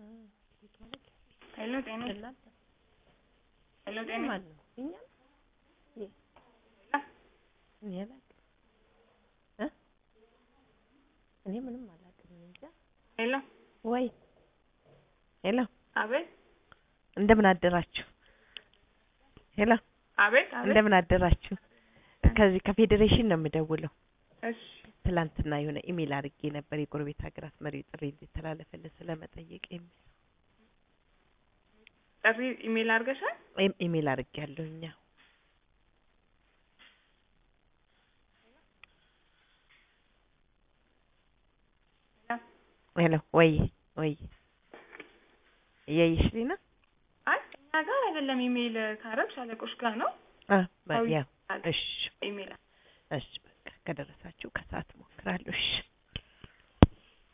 ሄሎ ጤና ሄሎ ጤና ማን ነው? እኛ እኔ አላውቅም እ እኔ ምንም አላውቅም። እኔ እንጃ። ሄሎ ወይ ሄሎ፣ አቤት እንደምን አደራችሁ? ሄሎ፣ አቤት አቤት እንደምን አደራችሁ? ከዚህ ከፌዴሬሽን ነው የምደውለው። እሺ ትላንትና የሆነ ኢሜል አድርጌ ነበር የጎረቤት ሀገራት መሪው ጥሪ እንዲተላለፈልን ስለመጠየቅ የሚል ጥሪ ኢሜል አድርገሻል? ወይም ኢሜል አድርጌ ያለሁ እኛ ሄሎ ወይ ወይ እያየሽልኝ ነው? አይ እኛ ጋር አይደለም ኢሜል ካረግሽ አለቆች ጋር ነው አ በ- አዎ፣ ያው አለ። እሺ ኢሜል እሺ በቃ ከደረሳችሁ ከሰዓት እሞክራለሁ። እሺ